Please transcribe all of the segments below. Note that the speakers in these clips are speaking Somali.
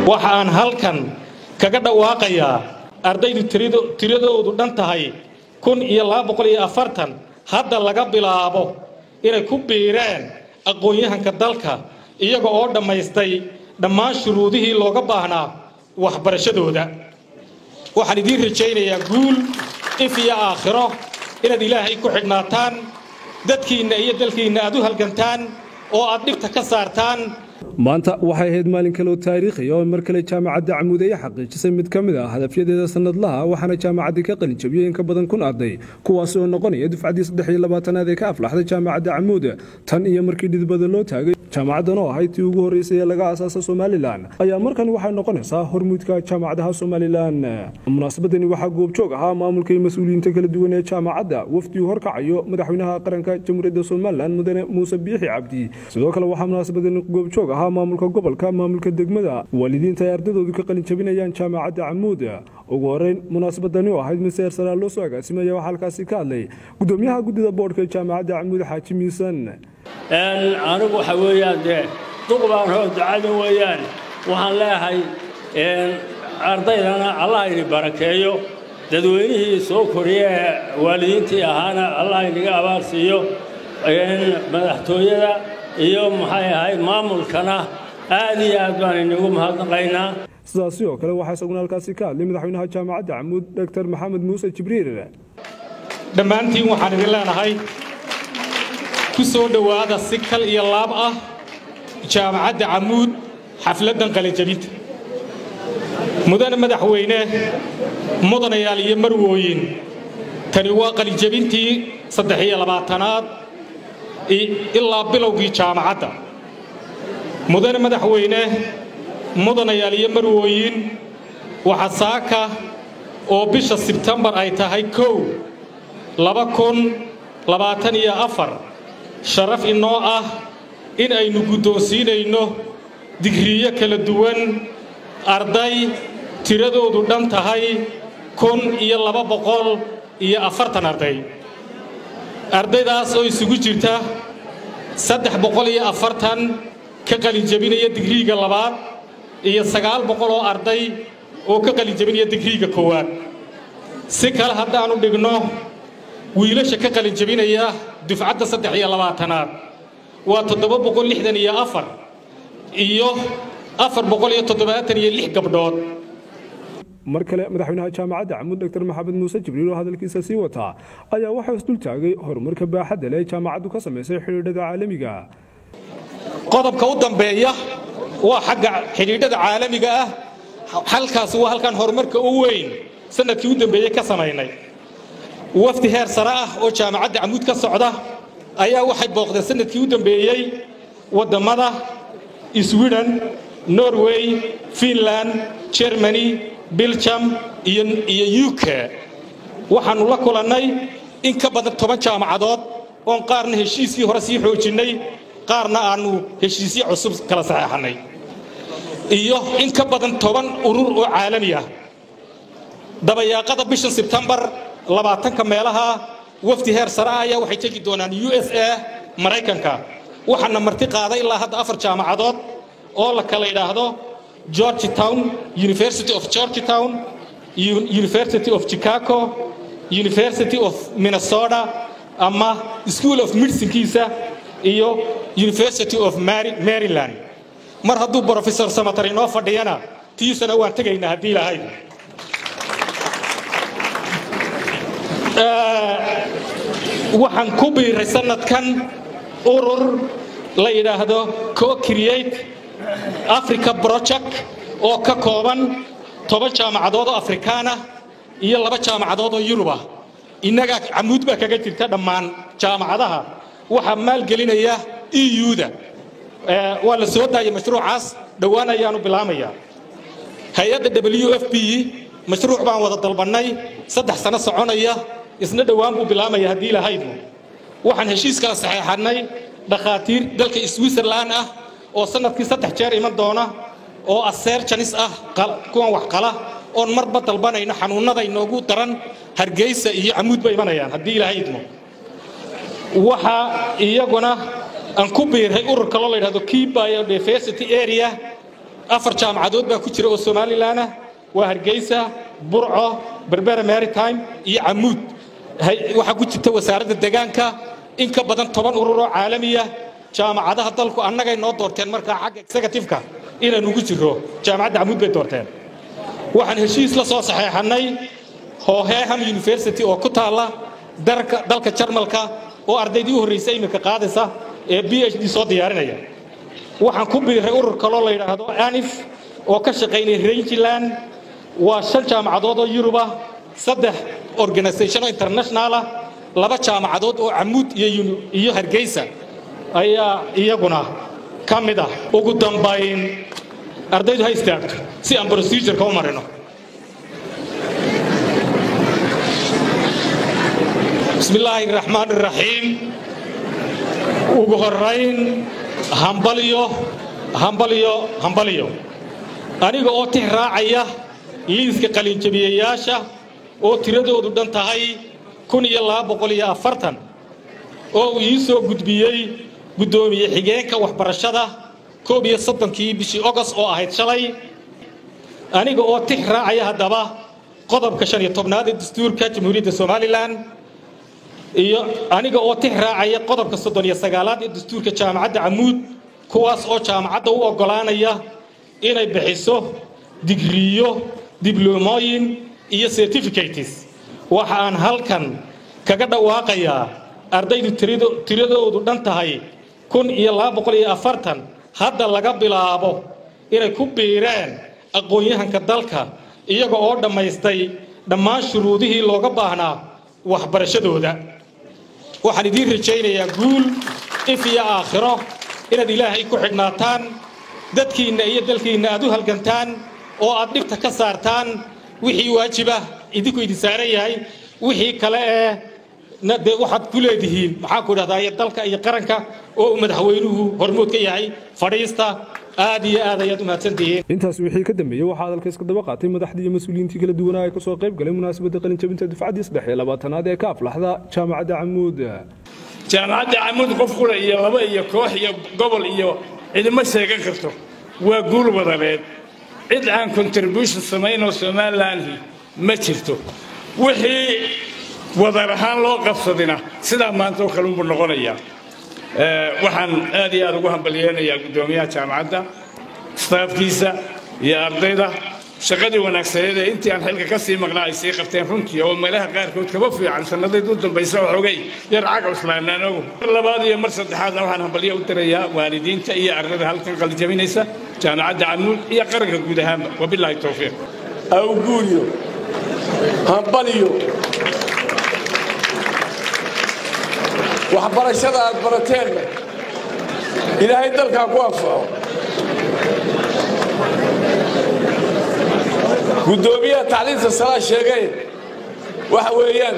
waxa aan halkan kaga dhawaaqayaa ardaydu tiradoodu dhan tahay kun iyo laba boqol iyo afartan hadda laga bilaabo inay ku biireen aqoon-yahanka dalka iyaga oo dhammaystay dhammaan shuruudihii looga baahnaa waxbarashadooda waxaan idiin rajaynayaa guul if iyo aakhiro inaad ilaahay ku xidhnaataan dadkiinna iyo dalkiinna aad u halgantaan oo aad dhibta ka saartaan maanta waxay ahayd maalin kale oo taariikhi oo mar kale jaamacadda camuud ay xaqiijisay mid ka mid ah hadafyadeeda sannadlaha waxaana jaamacaddii ka qalin jabiyey in ka badan kun arday kuwaasi oo noqonaya dufcaddii saddex iyo labaatanaad ee ka aflaxday jaamacadda camuud tan iyo markii dhidbada loo taagay jaamacaddan oo ahayd tii ugu horreysay ee laga aasaasa somalilan ayaa markan waxay noqonaysaa hormuudka jaamacadaha somalilan munaasabadani waxaa goobjoog ahaa maamulka iyo mas-uuliyiinta kala duwan ee jaamacadda wafdigu horkacayo madaxweynaha qaranka jamhuuriyadda somalilan mudane muuse biixi cabdi sidoo kale waxaa munaasabadani goobjoog ahaa maamulka gobolka maamulka degmada waalidiinta ay ardadoodu ka qalin jabinayaan jaamacadda camuud ugu horeyn munaasabadani oo ahayd mid seer saraa loo soo agaasimaya waxaa halkaasi ka hadlay gudoomiyaha guddida boodhka ee jaamacadda camuud xaaji miisan anigu waxa weeyaan dee duqbaan hoo ducada weeyaan waxaan leeyahay ardaydana allah ini barakeeyo dadweynihii soo koriye ee waalidiintii ahaana allah inaga abaal siiyo madaxtooyada iyo maxay ahayd maamulkana aad iyo aad baan inagu mahadnaqaynaa sidaasi oo kale waxaa isaguna halkaasi ka hadlay madaxweynaha jaamacadda camuud doctor maxamed muuse jibriil dhammaantiin waxaan idin leenahay ku soo dhowaada si kal iyo laab ah jaamacadda camuud xafladdan qalinjabinta mudane madaxweyne mudanayaal iyo marwooyin tani waa qalinjabintii saddex iyo labaatanaad ilaa bilowgii jaamacadda mudane madaxweyne mudanayaal iyo marwooyin waxa saaka oo bisha sebtembar ay tahay kow laba kun labaatan iyo afar sharaf inoo ah in aynu guddoonsiinayno digriyo kala duwan arday tiradoodu dhan tahay kun iyo laba boqol iyo afartan arday ardaydaas oo isugu jirta saddex boqol iyo afartan ka qalinjabinaya digriiga labaad iyo sagaal boqol oo arday oo ka qalinjabinaya digriiga koowaad si kale haddaannu dhigno wiilasha ka qalinjabinaya dufcadda saddex iyo labaatanaad waa toddoba boqol lixdan iyo afar iyo afar boqol iyo toddobaatan iyo lix gabdhood mar kale madaxweynaha jaamacadda camuud doctor maxamed muuse jibriil oo hadalkiisa sii wataa ayaa waxaa isdul taagay horumarka baaxadda leh jaamacaddu ka samaysay xidhiidhada caalamiga qodobka u dambeeya waa xagga xidhiidhada caalamiga ah halkaasi waa halkaan horumarka u weyn sanadkii u dambeeyey ka samaynay wafdi heer sare ah oo jaamacadda camuud ka socda ayaa waxay booqdeen sanadkii u dambeeyey waddammada sweden norway finland germany biljam iyo u k waxaannu la kulannay in ka badan toban jaamacadood oon qaarna heshiiskii hore sii xoojinnay qaarna aannu heshiisyo cusub kala saxeexannay iyo in ka badan toban urur oo caalami ah dabayaaqada bishan sebtembar labaatanka meelaha wafdi heer sare ah ayaa waxay tegi doonaan u s a maraykanka waxaana marti qaaday ilaa hadda afar jaamacadood oo la kala yidhaahdo georgetown university of georgetown university of chicago university of minnesota ama school of medicinkiisa iyo university of maryland mar hadduu brofesor samatar inoo fadhiyana tiisana waan tegaynaa haddii lahayd waxaan ku biiray sanadkan urur la yidhaahdo co-create africa project oo ka kooban toban jaamacadood oo afrikaan ah iyo laba jaamacadood oo yurub ah innagaa camuud baa kaga jirta dhammaan jaamacadaha waxaa maalgelinaya eu-da waa la soo daayay mashruucaas dhowaan ayaanu bilaamayaa hay-adda w f b mashruuc baan wada dalbannay saddex sano soconaya isna dhowaan buu bilaamaya haddii lahaydnu waxaan heshiis kala saxeexannay dhakhaatiir dalka switzerland ah oo sanadkii saddex jeer iman doona oo aseer janis ah kuwan wax qala oon marba dalbanayno xanuunnada inoogu daran hargeysa iyo camuud ba imanayaan haddii ilahaydnu waxaa iyaguna aan ku biiray urur kaloo la yidhahdo key biodiversity area afar jaamacadood baa ku jira oo somalilan ah waa hargeysa burco berbera maritime iyo camuud waxaa ku jirta wasaaradda deegaanka in ka badan toban urur oo caalamiya jaamacadaha dalku annagay noo doorteen markaa xagga executiveka inaan ugu jirro jaamacadda camuud bay doorteen waxaan heshiis la soo saxeexannay hoheham university oo ku taalla dalka jarmalka oo ardaydii u horraysay iminka qaadaysa ee b h d soo diyaarinaya waxaan ku biiray urur kaloo la yidhaahdo anif oo ka shaqaynaya rangeland waa shan jaamacadood oo yurub ah saddex organisation oo international ah laba jaamacadood oo camuud iyo hargeysa ayaa iyaguna ka mid ah ugu dambayn ardaydu ha istaagto si aan procedureka u marino bismi illaahi raxmaan iraxiim ugu horayn hambalyo hambalyo hambalyo aniga oo tix raacaya liiska qalinjabiyayaasha oo tiradoodu dhan tahay kun iyo laba boqol iyo afartan oo uu ii soo gudbiyey guddoomiye xigeenka waxbarashada koob iyo soddonkii bishii ogos oo ahayd shalay aniga oo tix raacaya haddaba qodobka shan iyo tobnaad ee dastuurka jamhuuriyadda somalilan iyo aniga oo tix raacaya qodobka soddon iyo sagaalaad ee dastuurka jaamacadda camuud kuwaas oo jaamacadda u oggolaanaya inay bixiso digriyo dibloomooyin iyo certificates waxa aan halkan kaga dhawaaqayaa ardaydu tiradoodu dhan tahay kun iyo laba boqol iyo afartan hadda laga bilaabo inay ku biireen aqoon-yahanka dalka iyaga oo dhammaystay dhammaan shuruudihii looga baahnaa waxbarashadooda waxaan idiin rajaynayaa guul if iyo aakhiro inaad ilaahay ku xidhnaataan dadkiinna iyo dalkiinna aad u halgantaan oo aad dhibta ka saartaan wixii waajibah idinku idin saaran yahay wixii kale ee dee waxaad ku leedihiin maxaan ku idhahdaa dalka iyo qaranka oo uu madaxweynuhu hormood ka yahay fadhiista aad iyo aad ayaad u mahadsantihiin intaas wixii ka dambeeyey waxaa hadalka iska daba qaatay madaxdii iyo mas-uuliyiintii kala duwanaa ee kasoo qayb galay munaasabadda qalinjabinta dufcaddii saddex iyo labaatanaad ee ka aflaxda jaamacadda camuud jaamacadda camuud qof kule iyo laba iyo koox iyo gobol iyo cidima sheegan karto waa guul wadaneed cid aan contribution samaynoo somalilan ma jirto wixii wadar ahaan loo qabsadina sidaa maanta oo kale unbuu noqonayaa waxaan aad iyo aad ugu hambalyeynayaa guddoomiyaha jaamacadda staafkiisa iyo ardayda shaqadii wanaagsaneed ee intii aan xilka ka sii maqnaa ay sii qabteen runtii oo meelaha qaarkood kaba fiican sanadayd u dambaysa waxoogay yar cagcuslaanaanogu mar labaad iyo mar saddexaadna waxaan hambalyo u dirayaa waalidiinta iyo ardayda halkan qalijabinaysa jaamacadda camuud iyo qaranka guud ahaanba wabilaahi towfiiq awguuriyo hambaliyo waxbarashada aad barateenna ilaahay dalkaa ku anfaco guddoomiyaha tacliinta salaa sheegay waxa weeyaan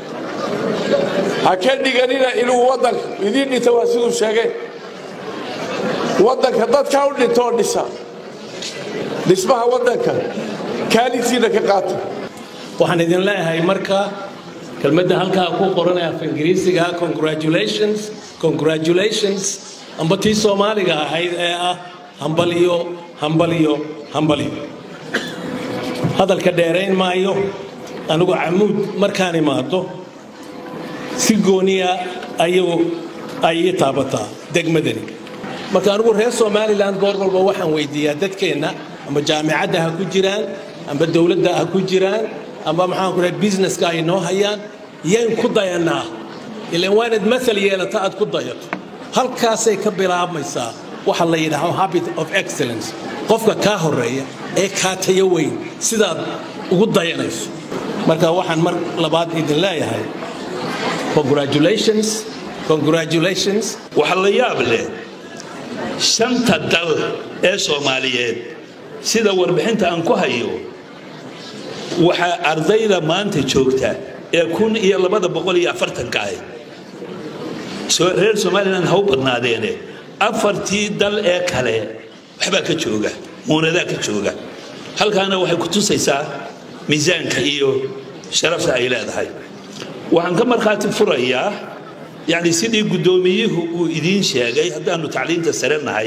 ha ka dhiganina inuu waddanka idiin dhinta waa siduu sheegay waddanka dadkaa u dhintoo dhisa dhismaha waddanka kaalintiina ka qaata waxaan idin leeyahay marka kelmadda halkaa ku qoran af ingiriisiga congratulations congratulations amba tii soomaaliga ahayd ee ah hambaliyo hambaliyo hambaliyo hadalka dheerayn maayo anigu camuud markaan imaado si gooniya ayuu ay ii taabataa degmadani marka anigu reer somalilan goor walba waxaan weydiiyaa dadkeenna amba jaamicadda ha ku jiraan amba dowladda ha ku jiraan amba maxaan ku dhahay businesska ay noo hayaan yayn ku dayannaa ilaan waa inaad maal yeelata aad ku dayato halkaasay ka bilaabmaysaa waxa la yidhaahdo habit of excellence qofka kaa horeeya ee kaa tayo weyn sidaad ugu dayanayso marka waxaan mar labaad idin leeyahay congratulations congratulations waxa la yaab leh shanta dal ee soomaaliyeed sida warbixinta aan ku hayo waxaa ardayda maanta joogta ee kun iyo labada boqol iyo afartanka ahayd reer somalilan ha u badnaadeene afartii dal ee kale waxbaa ka jooga muunadaa ka jooga halkaana waxay ku tusaysaa miisaanka iyo sharafta ay leedahay waxaan ka markhaati furayaa yacni sidii guddoomiyuhu uu idiin sheegay haddaannu tacliinta sare nahay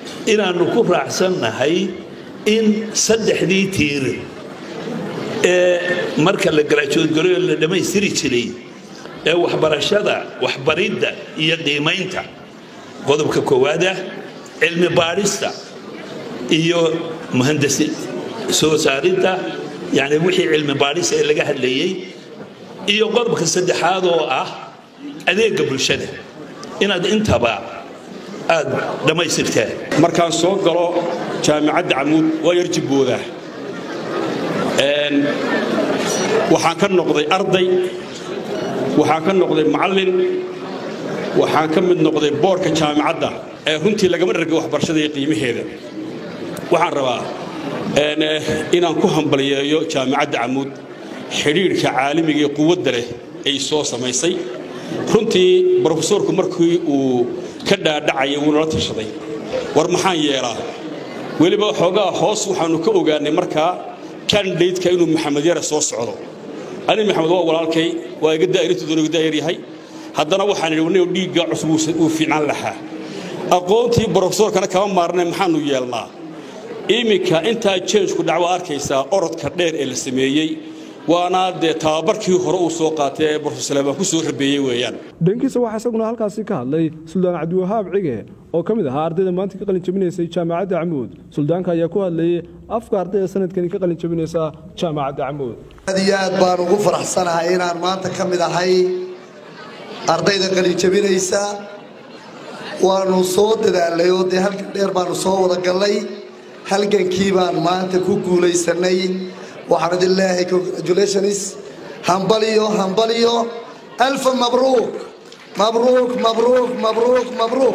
inaannu ku raacsannahay in saddexdii tiir ee marka la garaajoodgaroyo la dhammaystiri jiray ee waxbarashada waxbaridda iyo qiimaynta qodobka koowaada cilmi baadhista iyo muhandasi soo saaridda yani wixii cilmi baadhista ee laga hadlayey iyo qodobka saddexaad oo ah adeegga bulshada inaad intaba aad dhammaystirtaan markaan soo galo jaamicadda camuud waa yar jibboodaa waxaan ka noqday arday waxaan ka noqday macallin waxaan ka mid noqday boorka jaamicadda ee runtii lagama dhargay waxbarashada iyo qiimaheeda waxaan rabaa inaan ku hambaliyeeyo jaamicadda camuud xidhiidhka caalamiga ee quwadda leh ay soo samaysay runtii brofesorku markii uu ka dhaadhacaya wuu nala tashaday war maxaan yeelaa weliba xoogaa hoos waxaannu ka ogaanay markaa kandidaydka inuu maxamed yare soo socdo ani maxamed waa walaalkay waa iga daa'irintoodu iga daa'ir yahay haddana waxaan idhi wanniga dhiigga cusub uu fiicnaan lahaa aqoontii brofesorkana kama maarnay maxaannu yeelnaa iminka intaa jensku dhacwa arkaysaa orodka dheer ee la sameeyey waana dee tababarkii hore uu soo qaatay ee brofesor saleebaan ku soo rabeeyey weeyaan dhankiisa waxaa isaguna halkaasi ka hadlay suldaan cabdiwahaab cige oo ka mid ahaa ardayda maanta ka qalin jabinaysay jaamacadda camuud suldaanka ayaa ku hadlayey afka ardayda sanadkani ka qalin jabinaysa jaamacadda camuud aad iyo aad baan ugu faraxsanahay inaan maanta ka mid ahay ardayda qalin jabinaysa waanu soo dadaalay oo dee halkan dheer baanu soo wada gallay halgankii baan maanta ku guulaysanay waxaan idin leeyahay congratulations hambaliyo hambaliyo alfa mabruuk mabruuk mabruuk mabruuk mabruuk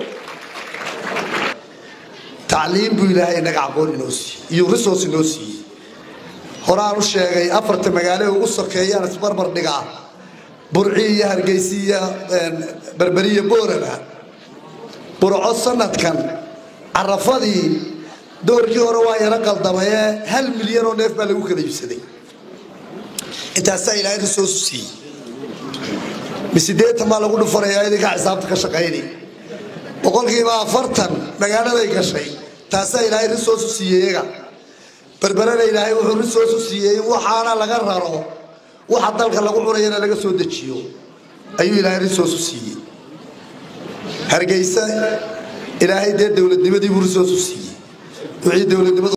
tacliim buu ilaahay inaga aqoon inoo siiyey iyo resource inoo siiyey horaan u sheegay afarta magaalo ugu sokeeyaan isbarbar dhigaa burci iyo hargeysi iyo berberiyo booraba burco sanadkan carafadii doorkii hore waa yaro qaldamaye hal milyan oo neef baa lagu kala iibsaday intaasaa ilaahay risoosu siiyey misideetan baa lagu dhufanayaa idinkaa xisaabta ka shaqayni boqolkiiba afartan magaaladay gashay taasaa ilaahay risoosu siiyey iyaga berberana ilaahay wuxuu risoosu siiyey in waxaana laga raro waxa dalka lagu cunayana laga soo dejiyo ayuu ilaahay risoosu siiyey hargeysa ilaahay dee dowladnimadii buu risoosu siiyey wixii dowladnimadu